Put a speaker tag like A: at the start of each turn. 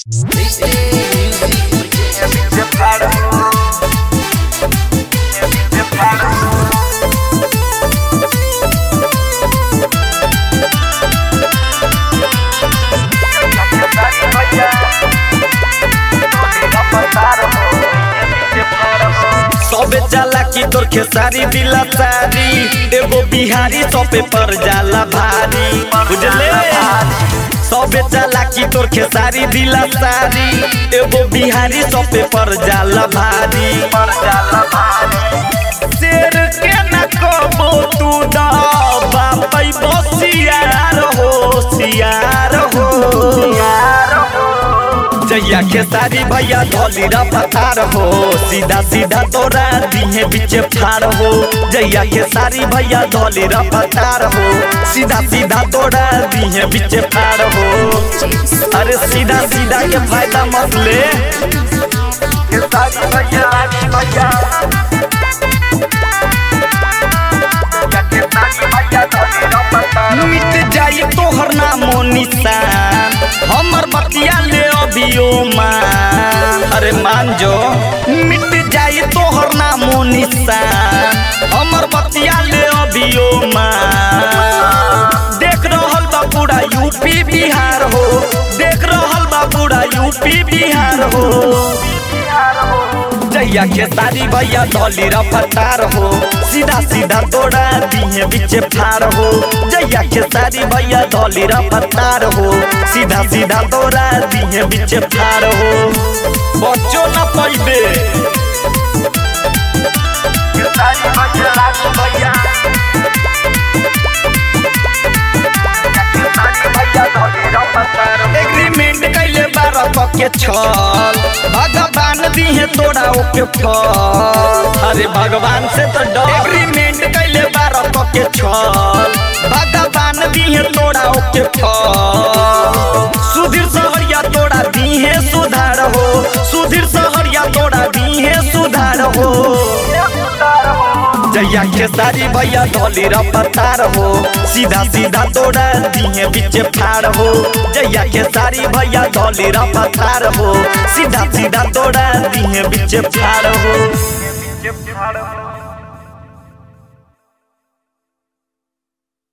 A: सबे जाला की तोर खेसारी दिला सारी एगो बिहारी सबे पर जाला भारी बुझले सबे जाला की तोर खेसारी दिला सारी एगो बिहारी सबे पर जाला भारी शेर के न कबो तू दबा पैबो सियार हो सियार हो जैया खेसारी भैया धोली रफ्तार हो सीधा सीधा तोरा दिहे बीच फार हो जैया खेसारी भैया धोली रफ्तार हो सीधा सीधा तोरा दिहे बीच फार हो अरे सीधा सीधा के फायदा मत ले खेसारी भैया भैया मिट जाई तोहर नामो निशान हमर बतिया ले अभियो मान अरे मान जो मिट जाई तोहर नामो निशान हमर बतिया ले अभियो मान देख रहल बा पूरा यूपी बिहार हो देख रहल बा पूरा यूपी बिहार हो जैया खेसारी भैया धोली रफ्तार हो सीधा सीधा तोड़ा दिए बीच फार हो जैया खेसारी भैया धोली रफ्तार हो सीधा सीधा तोड़ा दिए बीच फार हो बच्चो न पैबे खेसारी भैया राजू भैया एग्रीमेंट कैले बारह के छल भगवान दिहे तोरा ओके फल अरे भगवान से तो डर एग्रीमेंट कैले बारह के छल भगवान दिहे तोरा ओके फल सुधीर सहरिया तोरा दिहे सुधार हो सुधीर सहरिया तोरा दिहे सुधार हो जैया खेसारी भैया धोली रफ्तार हो सीधा सीधा तोड़ा दिए बीच फार हो जैया खेसारी भैया धोली रफ्तार हो सीधा सीधा तोड़ा दिए बीच फार हो